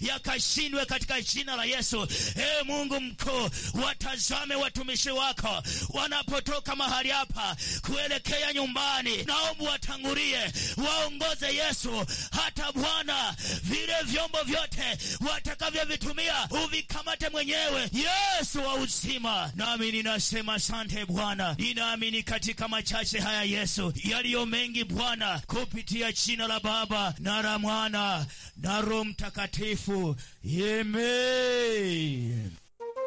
yakashindwe katika jina la Yesu. E Mungu mkuu, watazame watumishi wako wanapotoka mahali hapa kuelekea nyumbani, naomba watangulie, waongoze Yesu, hata Bwana vile vyombo vyote watakavyovitumia uvikamate mwenyewe, Yesu wa uzima. Nami ninasema asante Bwana, ninaamini katika machache haya Yesu, yaliyo mengi Bwana, kupitia jina la Baba na la Mwana na Roho Mtakatifu. Amen.